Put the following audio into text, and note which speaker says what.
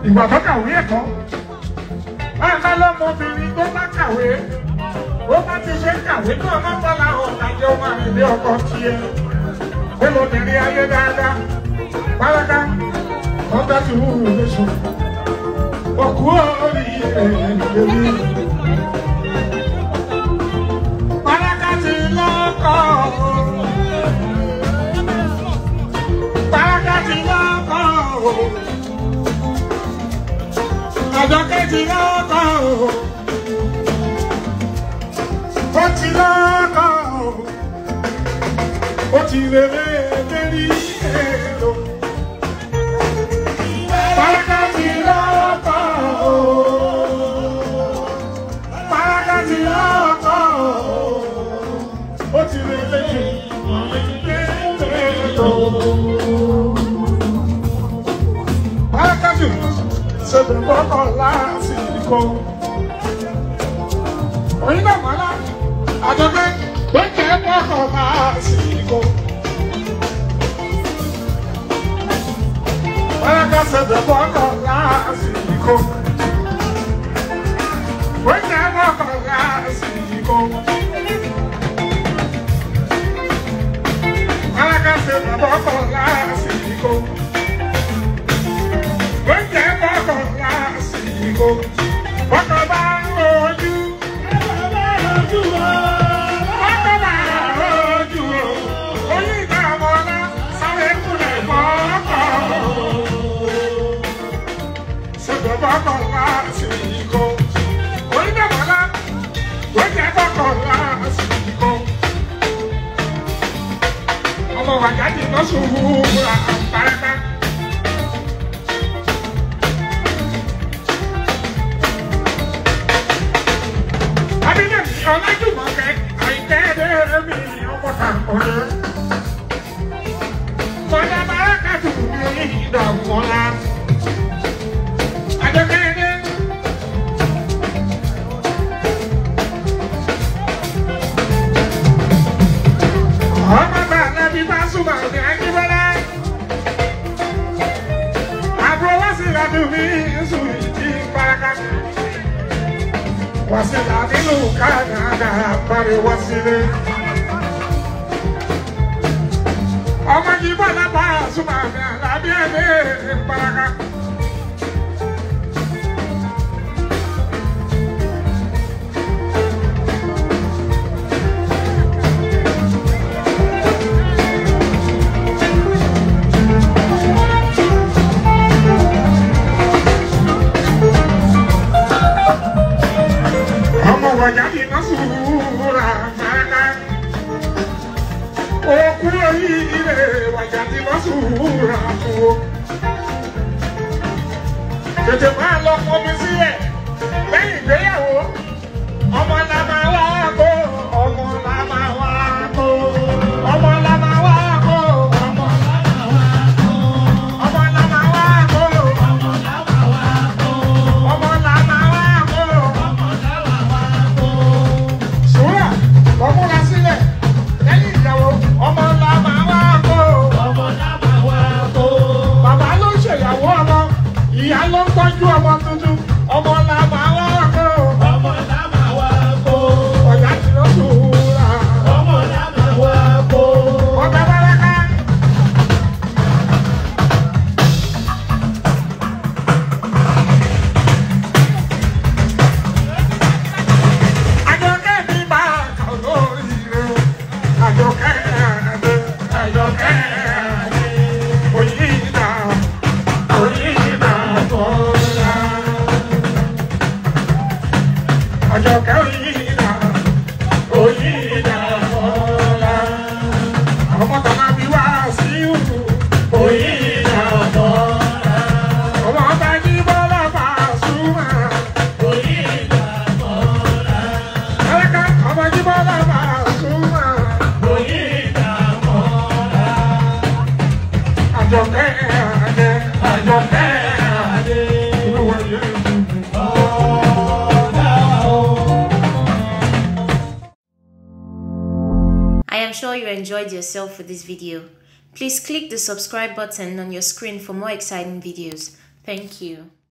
Speaker 1: ìgbà tó kàwé ẹ̀kọ́ báyìí lọ́mọbìnrin tó bá kàwé ó bá ti ṣe kàwé náà má bọ́lá ọ̀làjẹ́ ọmọ àrèlé ọkọ tiẹ̀ ó lóbìnrin ayé dáadáa pálákà ọgbà tí wù ú lóṣù òkú orí ẹ̀ lórí. Pálákà ti lọ́kọ̀ Pálákà ti lọ́kọ̀ Àjọkẹ́ ti lọ́kọ̀ ó ti lọ́kọ̀ ó ti rere lérí èlò. Pálákà ti lọ́kọ̀ Pálákà ti lọ́kọ̀ ó ti rere èlò. Pálákà ti ṣètò kọ́kọ́ lásìkò. Onígbà mọ́lá àjọpẹ́ pé kẹ́ kọ́kọ́ lásìkò. Pálákà ṣètò kọ́kọ́ lásìkò. Pé kẹ́ kọ́kọ́ lásìkò. Pálákà ṣètò kọ́kọ́ lásìkò. Pé kẹ́ kọ́kọ́ lásìkò. Kọ́kọ́ bá ń rojú. Kọ́kọ́ bá ń rojú o. Kọ́kọ́ bá ń rojú o. Oyún ìdààmú ọlá sáré kúlẹ̀ kọ́kọ́. Ṣètò kọ́kọ́ lásìkò. Oyún ìdààmú ọlá ó jẹ́ kọ́kọ́ lásìkò. Ọmọ wàjáde lọ́sùn wúra àpárẹ́pẹ́. Abídẹ́mi Ọlájùmọ̀kẹ́ àìkẹ́dẹ́ mi ọmọta ọ̀rẹ́. Mọ̀dà Bárákàtù mi ìdààmú ọ̀la. Àjọkẹ́dẹ́. Ọmọ bàálẹ̀ bí bá súnmọ́ ní Ajíbọ́lá. Àbúrò wá sí ìlànà mi sùn ìdí Bárákàtù. Wasila nínú Kánádà parí Wasile. Ọmọ yìí bọ̀ lábá súnmọ́ àmì àlábí ẹ̀mí ìparaka. Ọmọ wàjáde náà sùúrà paraka. Òkú oríire wàjáde náà sùúrà fún o. Tètè máa lọ fọmi sílẹ̀ lẹ́yìn ìgbéyàwó. Ọmọ la máa wá kó, ọmọ la máa wá kó. Ọmọ la máa wá kó, ọmọ la máa wá kó. Ọmọ la máa wá kó, ọmọ la máa wá kó. Ọmọ la máa wá kó, ọmọ la máa wá kó. Sùúrà, ọmúra sílẹ̀ lẹ́yìn ìyàwó. Ọmọ la máa wá kó, ọmọ la máa wá kó. Bàbá ló ń ṣèyàwó ọmọ, ìyá ló ń tọ́jú ọmọ tuntun. Ọmọ la máa wá kó, ọmọ la máa wá kó. Ọ̀yá ti lọ sùúrà, ọmọ la máa wá kó. Ọ̀gá Báráká. Àjọkẹ́ mi máa kà lórí rẹ̀ o. Àjọkẹ́ mi, àjọkẹ́ mi. Oyinda, oyinda bọ́lá. Àjọkẹ́ oyinda, oyinda bọ́lá. Ọmọ tàbá bí wá sí ìlú. Oyinda bọ́lá. Ọmọ bá jí bọ́lá bá súnmọ́. Oyinda bọ́lá. Alaka ọmọ jí bọ́lá bá súnmọ́. Oyinda bọ́lá. Àjọkẹ́ adé, àjọkẹ́ adé. Inú wa yẹ dùn. Ọ̀dà o.
Speaker 2: I am sure you enjoyed yourself with this video. Please click the subscribe button on your screen for more exciting videos. Thank you.